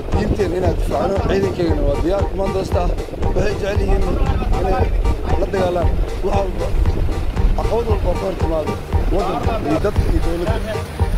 diinteen inaan difaacno ciidankeygana waa diyaar kumaandoosta ah waxay jecel yihiin inay la dagaalaan wax walba caqabad walba ka hor timaado waddanka iyo dadka iyo dowladda